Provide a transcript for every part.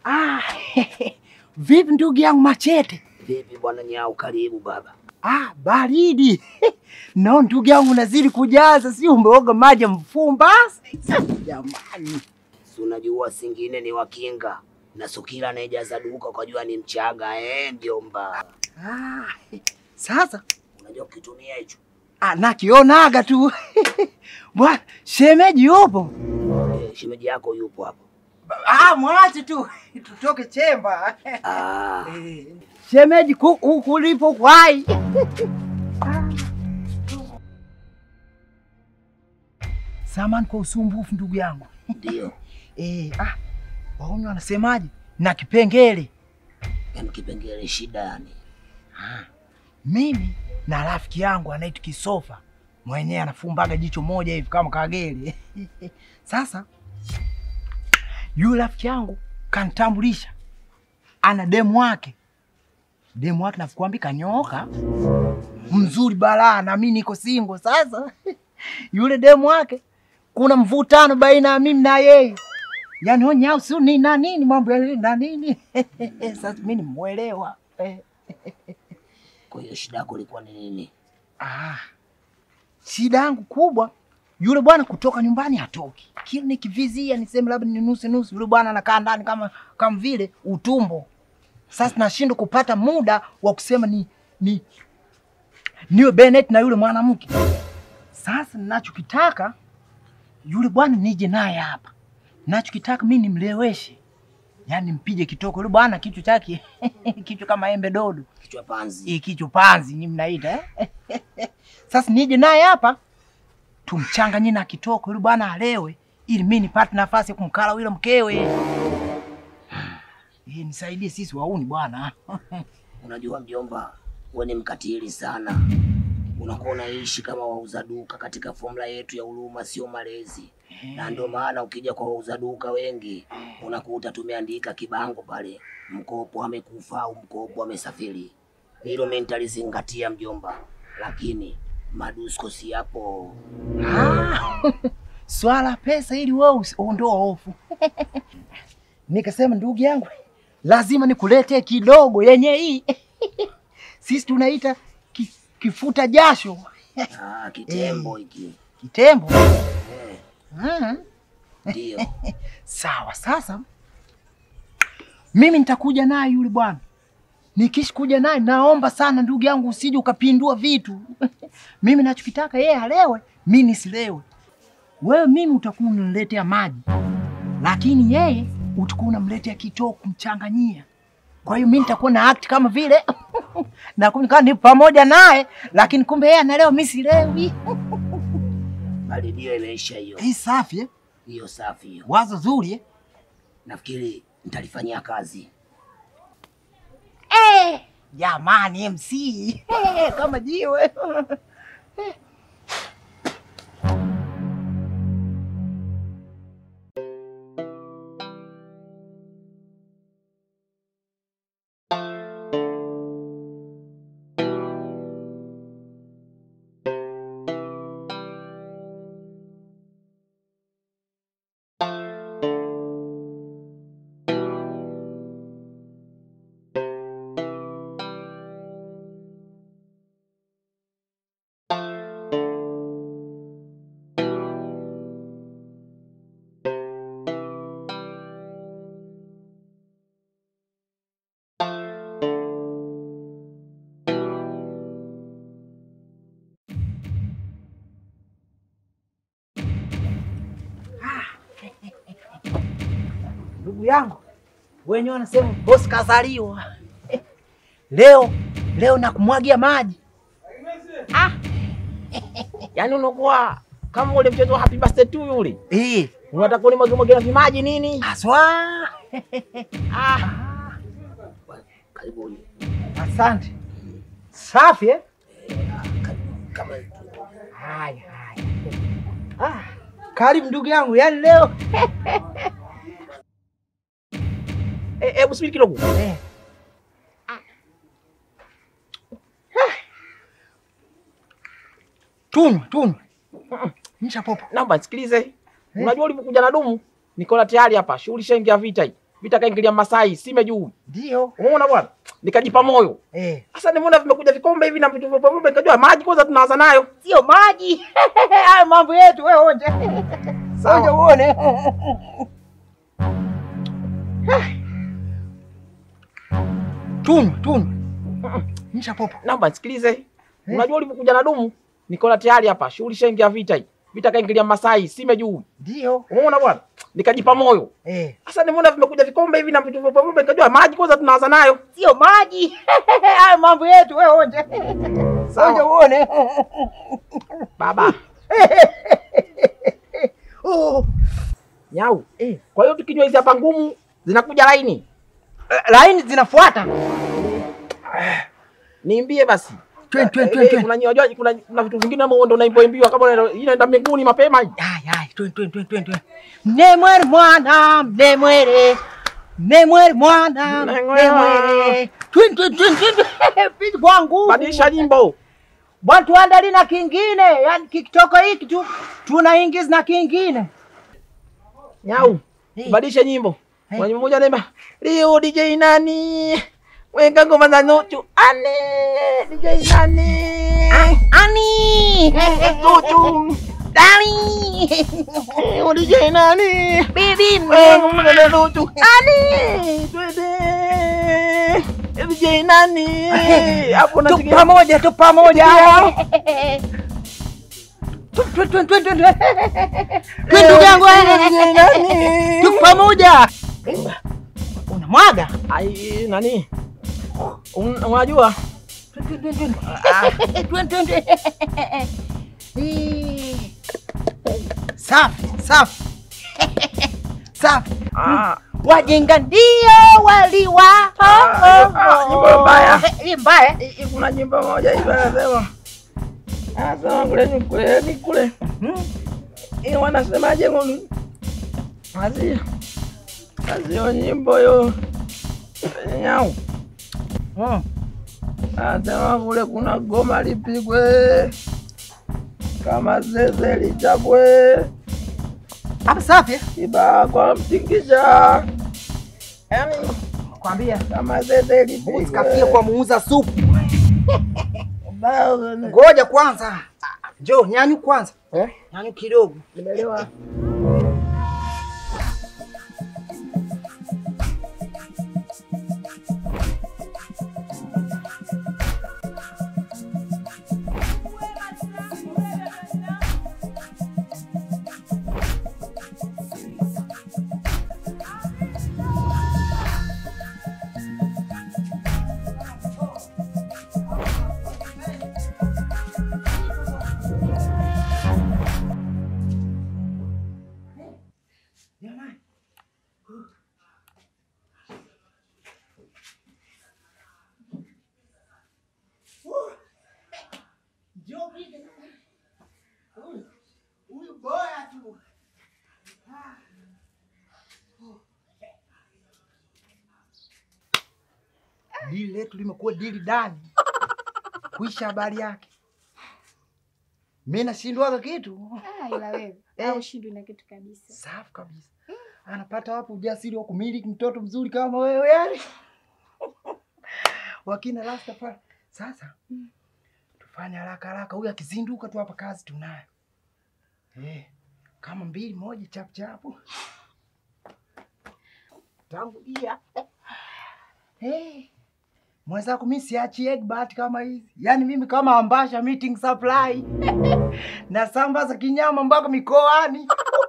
Ah, vipi ndugu yangu Machete? Vipi bwana Nyau, karibu baba. Ah, baridi. No, ndugu yangu nazidi kujaza, si umeoga maji ya mfumba? Jamani. Si unajua singine ni wakinga na sukila anayejaza duka ukajua ni mchaga eh, mjomba. Ah, sasa Unajua ukitumia hicho ah, nakionaga tu bwana, shemeji yupo? eh, shemeji yako yupo hapo. Ah, mwache tu tutoke chemba. Ah, Eh, shemeji ku- huku ulipo kwai. Samani kwa usumbufu ndugu yangu. ndio. Eh, ah, wauni wanasemaje? Na kipengele. Yaani kipengele shida yani. Mimi na rafiki yangu anaitwa Kisofa, mwenyewe anafumbaga jicho moja hivi kama kagere. Sasa yule rafiki yangu kanitambulisha, ana demu wake. Demu wake nakwambia kanyoka mzuri balaa, na mimi niko single. Sasa yule demu wake kuna mvutano baina ya mimi na yeye, yaani onyau si ni na nini mambo ya na nini. Sasa mimi nimuelewa eh. Kwa hiyo shida yako ilikuwa ni nini? Ah, shida yangu kubwa yule bwana kutoka nyumbani hatoki. Kila nikivizia niseme labda ni nusu nusu, yule bwana anakaa ndani kama kama vile utumbo. Sasa nashindwa kupata muda wa kusema ni ni niwe Bennett na yule mwanamke. Sasa ninachokitaka yule bwana nije naye hapa, ninachokitaka mimi nimleweshe, yaani mpige kitoko yule bwana, kichwa chake kichwa kama embe dodo Kichwa panzi. hii kichwa panzi ni mnaita eh? Sasa nije naye hapa tumchanganye na kitoko yule bwana alewe, ili mimi nipate nafasi ya kumkala yule mkewe. Eh, nisaidie sisi wauni bwana. Unajua mjomba, wewe ni mkatili sana. Unakuwa unaishi kama wauza duka katika formula yetu ya huruma, sio malezi. Na ndio maana ukija kwa wauza duka wengi unakuta tumeandika kibango pale, mkopo amekufa au mkopo amesafiri. Hilo mimi nitalizingatia mjomba, lakini madusko si yapo. Ah, swala pesa ili wewe usi- uondoa hofu. Nikasema ndugu yangu, lazima nikuletee kidogo yenye hii sisi tunaita ki, kifuta jasho Ah, kitembo hiki kitembo. Eh, Mm. ndio. Sawa, sasa mimi nitakuja naye yule bwana. Nikishi kuja naye, naomba sana ndugu yangu, usije ukapindua vitu. mimi nachokitaka yeye alewe, mimi nisilewe. Wewe mimi utakuwa unaniletea maji, lakini yeye utakuwa unamletea kitoo kumchanganyia. Kwa hiyo mimi nitakuwa na act kama vile na kama ni pamoja naye, lakini kumbe yeye analewa, mimi silewi. Bali ndio imeisha hiyo. Hii safi eh? Hiyo safi hiyo. Wazo zuri eh? Nafikiri nitalifanyia kazi. Eh, jamani MC eh, kama jiwe ndugu yangu, wenyewe wanasema bosi kazaliwa leo. Leo nakumwagia maji Yaani unakuwa kama ule mchezo wa happy birthday to yule. eh, Unataka ule mwage mwage na vimaji nini? haswa. Ah, Karibuni. Asante, safi eh? Kama Haya, haya. Ah, karibu ndugu yangu, yaani leo eh, hebu subiri kidogo. eh. Tunywa, tunywa. Nisha popo. Naomba nisikilize. Unajua ulivyokuja na dumu? Niko na tayari hapa. Shughuli shaingia vita hii. vitakaingilia Masai sime juu. Ndio. Umeona bwana? Nikajipa moyo. Eh, Sasa nimeona vimekuja vikombe hivi na vitu vya pombe nikajua maji kwanza tunaanza nayo. sio maji. Hayo mambo yetu wewe onja. Sawa. Onja uone. Tunywa, tunywa. Nisha popo. Naomba nisikilize. Unajua ulivyokuja na dumu? Nikola tayari hapa. Shughuli shaingia vita hii. Vita kaingilia Masai sime juu. Ndio. Umeona bwana? Nikajipa moyo. Eh, Sasa nimeona vimekuja vikombe hivi na vitu vya pombe nikajua maji kwanza tunaanza nayo. sio maji. Hayo mambo yetu wewe onja. Onja Sawa. uone. Baba. Oh. Nyau. Kwa hiyo tukinywa hizi hapa ngumu zinakuja laini. Laini zinafuata. Niimbie basi. Twen, twen, Eh, twen, eh, twen. Kuna unajua kuna kuna vitu vingine ambavyo ndo unaimboimbiwa kama unaenda- hii inaenda mbinguni mapema hii. Ay, ay, twen, twen, twen, twen, twen. Mnemwere mwana, mnemwere. Mnemwere mwana, Mnemwere. mnemwere. Twen, twen, twen, twen, twen. Piti kwangu. Badilisha nyimbo. Bwana tuandali na kingine. Yaani kikitoka hiki tu tunaingiza na kingine. Nyau. Eh. Badilisha nyimbo. Eh. Kwa nyimbo moja naimba Rio DJ nani? Weka ngoma za nuchu. Ane DJ nani? Ani. Nuchu. Dali. Rio DJ nani? Bibi. Weka ngoma za nuchu. Ane twende. DJ nani? Hapo Tu nasikia pamoja, tu pamoja. Tu, tu, tu, tu, tu, tu. Tu, ndugu yangu. DJ nani? Tu pamoja. Unamwaga. Ai nani? Un- Unajua? Twen, twen, twen, twen. Ah, twen, twen, twen. Eh. Safi, safi. Safi. Ah. Wajinga ndio waliwa. Ah, ah, nyimbo mbaya. Eh, hii mbaya. Hii kuna nyimbo moja hivi anasema anasema kule ni kule ni kule Hmm? hii wanasemaje ngoni kazi kazi yo nyimbo yo nyau Hmm. anasema kule kuna goma lipigwe kama zeze lichapwe Hapa safi. eh? kibaa kwa mtingisha yani Kwambia. kama zeze Mbuzi kafia lipigwe kwa muuza supu. Bao- Ngoja kwanza. Njoo nyanyu kwanza. Eh? Nyanyu kidogo. Nimeelewa. Jamani. Njoo piga. Huyu- Huyu bora tu. Dili letu limekuwa dili dani. Kuisha habari yake. Mimi nashindwaga kitu. Ah, ila wewe Eh. au shindwi na kitu kabisa. Safi kabisa. Anapata wapi ujasiri wa kumiliki mtoto mzuri kama wewe yani? Wakina Rastafari. Sasa tufanye haraka haraka, huyu akizinduka tu hapa kazi tunayo. Eh, kama mbili moja chap chapu. Tangulia. Eh. Mwenzako mimi siachi egg bat kama hizi. Yaani mimi kama ambasha meeting supply. na sambaza kinyama mpaka mikoani.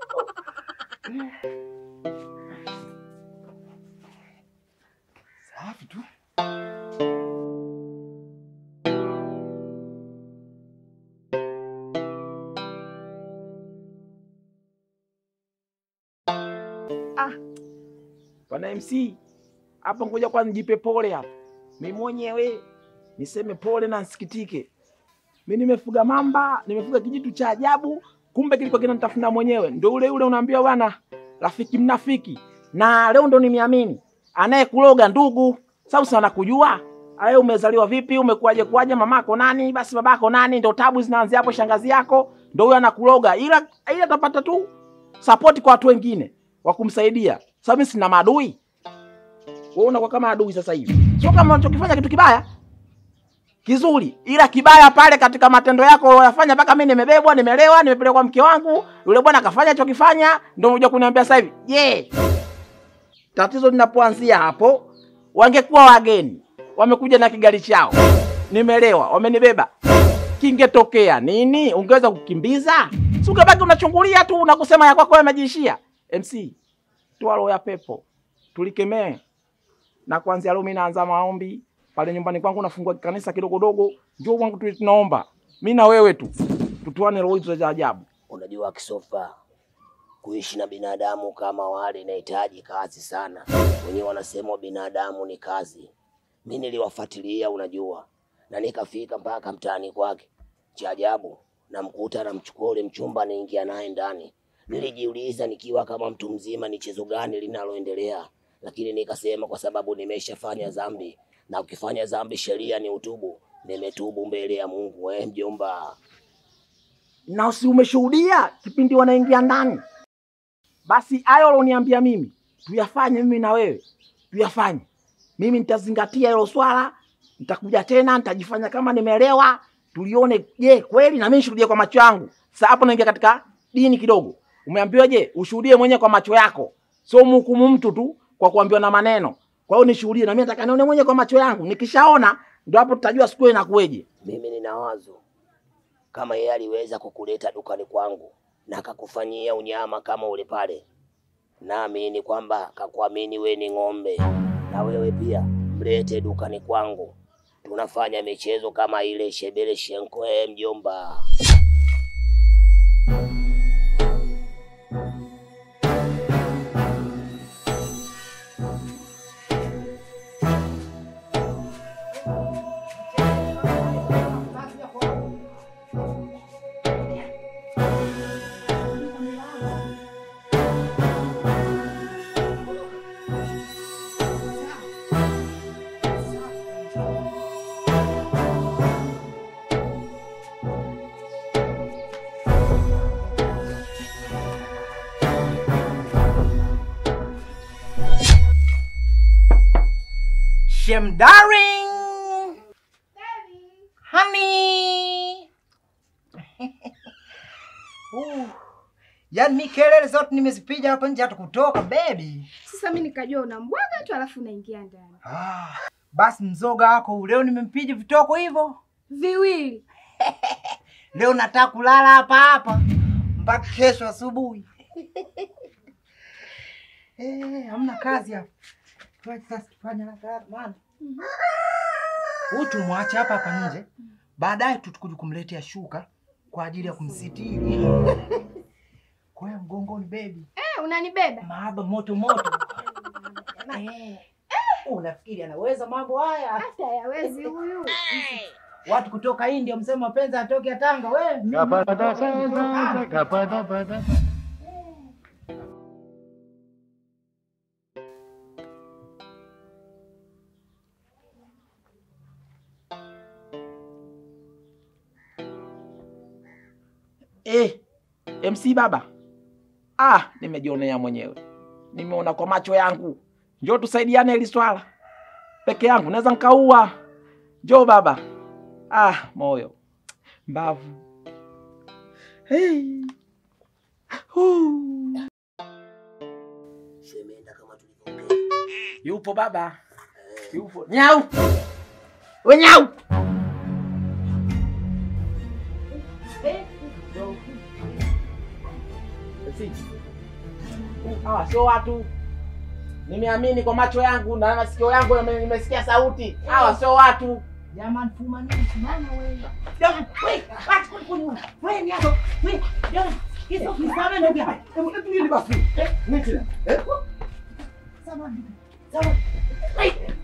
Safi tu. Bwana MC, hapa ngoja kwanza nijipe pole hapa. Mimi mwenyewe niseme pole na nsikitike. Mimi nimefuga mamba, nimefuga kijitu cha ajabu, kumbe kilikuwa kinanitafuna mwenyewe. Ndio ule ule unaambiwa bwana, rafiki mnafiki. Na leo ndo nimeamini. Anayekuloga ndugu, sababu sana kujua. Aye umezaliwa vipi, umekuaje kuaje, mamako nani, basi babako nani, ndio tabu zinaanzia hapo shangazi yako, ndio huyo anakuloga. Ila ila atapata tu support kwa watu wengine wa kumsaidia. Sababu mimi sina maadui. wewe unakuwa kama adui sasa hivi. Sio kama unachokifanya kitu kibaya kizuri, ila kibaya pale katika matendo yako unayofanya, mpaka mimi nimebebwa, nimelewa, nimepelekwa mke wangu, yule bwana akafanya alichokifanya, ndio unakuja kuniambia sasa hivi je, tatizo linapoanzia hapo, wangekuwa wageni wamekuja na kigali chao, nimelewa, wamenibeba, kingetokea nini? Ungeweza kukimbiza? Si ungebaki unachungulia tu na kusema ya kwako yamejiishia. MC, toa roho ya pepo, tulikemee na kuanzia leo mimi naanza maombi pale nyumbani kwangu, nafungua kanisa kidogo dogo, njoo kwangu tu, tunaomba mimi na wewe tu tutuane roho hizo za ajabu. Unajua Kisofa, kuishi na binadamu kama wale inahitaji kazi sana. Wenyewe wanasema binadamu ni kazi. Mi niliwafuatilia, unajua, na nikafika mpaka mtaani kwake. Cha ajabu, namkuta namchukua ule mchumba, naingia naye ndani. Nilijiuliza nikiwa kama mtu mzima, ni chezo gani linaloendelea, lakini nikasema kwa sababu nimeshafanya dhambi, na ukifanya dhambi sheria ni utubu. Nimetubu mbele ya Mungu. We mjomba, na si umeshuhudia kipindi wanaingia ndani? Basi hayo ulioniambia mimi tuyafanye, mimi na wewe tuyafanye. Mimi nitazingatia hilo swala, nitakuja tena, nitajifanya kama nimeelewa, tulione, je, kweli na mimi nishuhudie kwa macho yangu. Sasa hapo naingia katika dini kidogo. Umeambiwa je, ushuhudie mwenyewe kwa macho yako, sio mhukumu mtu tu kwa kuambiwa na maneno. Kwa hiyo nishuhudie, na mimi nataka nione mwenyewe kwa macho yangu. Nikishaona ndio hapo tutajua siku inakueje. mimi nina wazo kama yeye aliweza kukuleta dukani kwangu na akakufanyia unyama kama ule pale, naamini kwamba kakuamini we ni ng'ombe, na wewe pia mlete dukani kwangu, tunafanya michezo kama ile shebele shenko. Eh, mjomba, Shem darling. Honey. uh, yaani mi kelele zote nimezipiga hapa nje hata kutoka baby. Sasa mimi nikajua unambwaga tu alafu unaingia ndani. Ah, basi mzoga wako leo nimempiga vitoko hivyo. Viwili. Leo nataka kulala hapa hapa mpaka kesho asubuhi. Eh, hamna kazi hapa. Tuache sasa tufanye na kazi bwana. Huyu tumwache hapa hapa nje. Baadaye tutakuja kumletea shuka kwa ajili ya kumsitiri. Kwa hiyo mgongoni baby, Eh, unanibeba? mahaba moto moto. Eh. Unafikiri anaweza mambo haya? Hata yawezi huyu. Watu kutoka India msema mapenzi atoke ya Tanga wewe. Eh, MC baba. Ah, nimejionea mwenyewe. Nimeona kwa macho yangu. Njoo tusaidiane hili swala. Peke yangu naweza nikaua. Njoo baba. Ah, moyo. Mbavu. Hey. Huu. shemeenda kama tulivyoongea. Yupo baba. Yupo. Nyau. We nyau. Si. Hawa sio watu. Nimeamini kwa macho yangu na masikio yangu nime- nimesikia sauti. Hawa sio watu. Jamani fuma nini simama wewe. Jamani, wewe, acha kunikunyua. Wewe ni hapo. Wewe, jamani, hizo kisame ndugu yangu. Hebu hebu nini basi? Eh, nini tena? Eh? Samahani. Samahani. Wewe.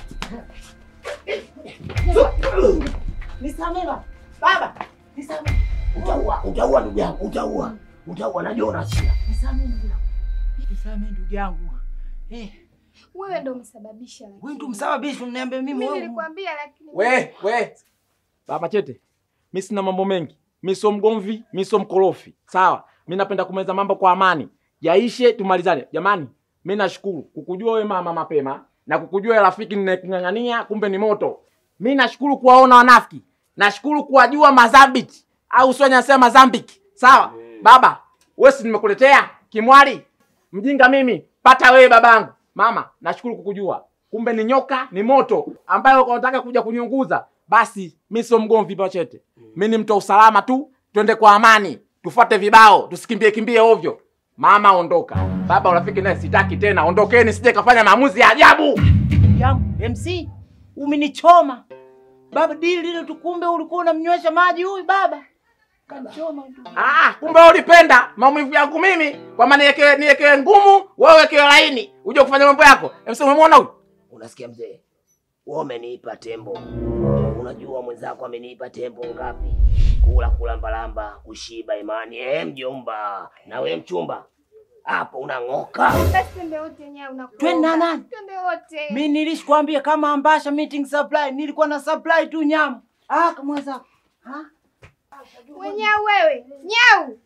Nisamehe baba. Baba, nisamehe. Utaua, utaua ndugu yangu, utaua, utaua, najua unasia. Nisamehe ndugu yangu. Nisamehe ndugu yangu. Eh, Wewe ndio umesababisha lakini. wewe ndio msababisha uniambie mimi Mimi wewe. nilikwambia lakini. We, we. Baba Chete. Mimi sina mambo mengi. Mimi sio mgomvi, mimi sio mkorofi. Sawa? Mimi napenda kumaliza mambo kwa amani. Yaishe tumalizane. Jamani, mimi nashukuru kukujua wewe mama mapema na kukujua rafiki ninayekung'ang'ania, kumbe ni moto. Mi nashukuru kuwaona wanafiki, nashukuru kuwajua Mazambiki au sio nasema Mazambiki. Sawa baba, wewe si nimekuletea kimwali mjinga mimi, pata wewe babangu. Mama, nashukuru kukujua, kumbe ni nyoka, ni moto ambayo unataka kuja kuniunguza. Basi mi sio mgomvi Pachete, mi ni mtu wa usalama tu. Twende kwa amani, tufuate vibao, tusikimbie kimbie ovyo. Mama ondoka, baba urafiki naye sitaki tena, ondokeni, sije kafanya maamuzi ya ajabu. yangu MC umenichoma baba, dili lile tukumbe ulikuwa unamnywesha maji huyu baba, kanichoma tu. Ah, kumbe wewe ulipenda maumivu yangu mimi, kwamba niweke niweke ngumu, wewe wekewe laini, uje kufanya mambo yako. MC umemwona huyu? Unasikia mzee, wewe umeniipa tembo. Unajua mwenzako ameniipa tembo ngapi? Kula kula mbalamba, kushiba imani. Eh, mjomba na we mchumba, hapo unang'oka. Basi twende wote nyao unakuomba. Twende na nani? Twende wote. Mi nilishikwambia kama ambasha meeting supply, nilikuwa na supply tu nyama. Ah, kamweza We nyau wewe. Nyau.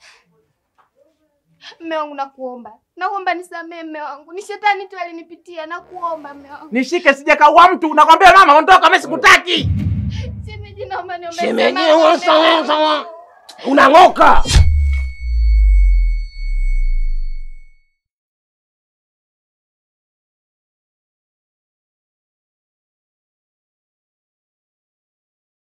Mme wangu nakuomba. Nakuomba nisamee mme wangu. Ni shetani tu alinipitia. Nakuomba mme wangu. Nishike sije kaua mtu, nakwambia mama, ondoka, mimi sikutaki. Shemeji naomba niombe Shemeji, msamaha. wewe sawa sawa, unang'oka.